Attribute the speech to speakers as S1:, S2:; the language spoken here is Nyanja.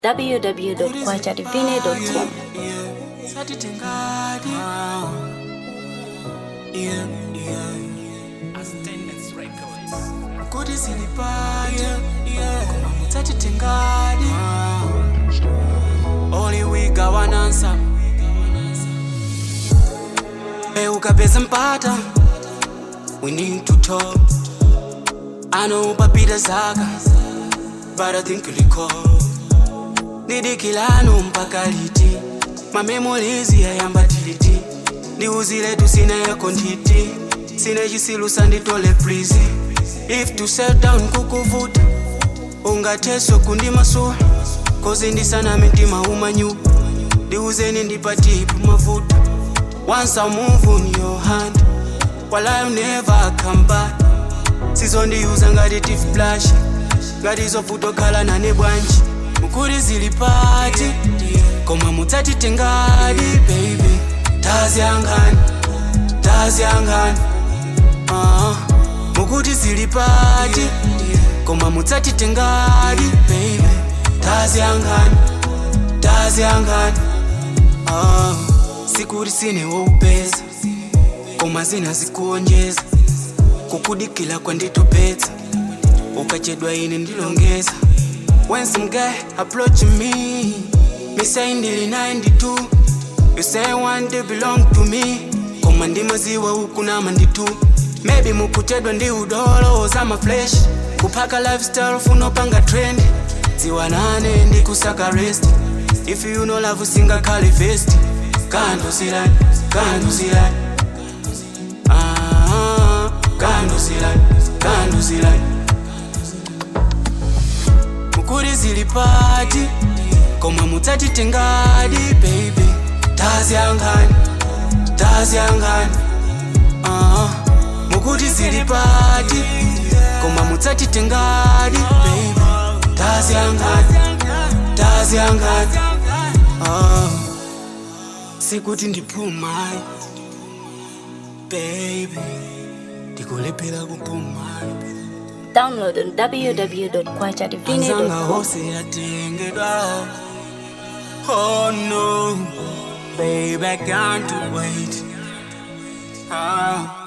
S1: www.kwachadivine.com.
S2: satitengadi yeah, yeah. kuti zilipate koma mutsatitengadi only we got one answer Hey, ukapeza mpata we need to talk I know papita zaka but I think recall didikilano mpaka liti mamemolizi yayamba tiliti ndiuzile tusina yako nditi sine chisilusa nditole prizi if to set down kukuvuta ungatheso kundimasuwa kozi ndisana mitima umanyu ndiuzeni ndipatipu mavuta once I move on your hand while I never come back sizondiuza ngati tiflash ngati zofutokhala nane bwanji mukuri zili pati koma mutsatitengadi baby taziyangani taziyangani uh, mukuti zili pati koma mutsatitengadi baby taziyangani taziyangani uh, sikuti sine woupeza koma zina zikuonjeza kukudikila kwanditopetsa ukachedwa ine ndilongeza when some guy approach me me say ndili 92 you say one day belong to me koma ndimaziwa huku nama nditu maybe mukuchedwa ndi udolo za maflesh kuphaka lifestyle funopanga trend ziwa nane ndikusaka rest if you know love singakhale fest kando silani kando silani Ah, kando silani kando silani mukuri zili pati koma mutsatitengadi baby taziyangani taziyangani uh, mukuti zili pati koma mutsatitengadi baby taziyangani taziyangani uh, sikuti ndiphumayi baby ndikulephera kuphumayi
S1: Download on
S2: Anzanga
S1: www.kwachadivine.com.
S2: hose yatengedwa Oh no Baby I can't wait ah.